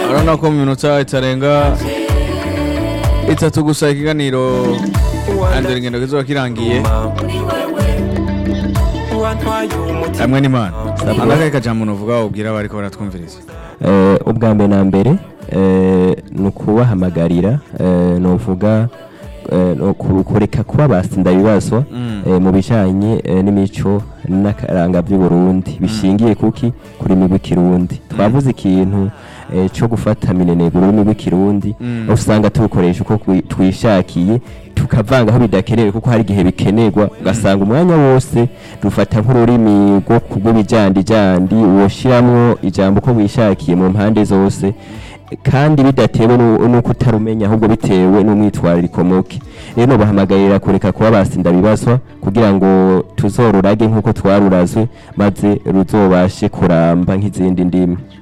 urabona ko mu minota itarenga itatu gusa ikiganiro andura ingendo kizoba kirangiye hamwe n'imana andakaye kajambo nuvuga ubwira abariko baratwumviriza Eh, ubwa mbere na mbere eh, ni ukubahamagarira eh, novuga eh, no ku- kureka kuba basinda bibazwa Mm. eh, mu bijanye eh, n'imico n'akaranga by'uburundi bishingiye kuki kuri migwi kirundi twavuze ikintu eh, co gufata mineneguro ururimi rw'ikirundi Mm. usanga tubukoresha uko twi- twishakiye tukavanga aho bidakenewe kuko hari igihe bikenerwa ugasanga umwanya wose rufata nk'ururimi rwo rw'ibijandijandi woshiramwo ijambo uko wishakiye mu mpande zose kandi bidatewe nu- nuko utarumenya ahubwo bitewe n'umwitwarariko muke rero bahamagarira kureka kuba basinda bibazwa kugira ngo tuzorurage nk'uko twarurazwe maze ruzobashe kuramba nk'izindi ndimi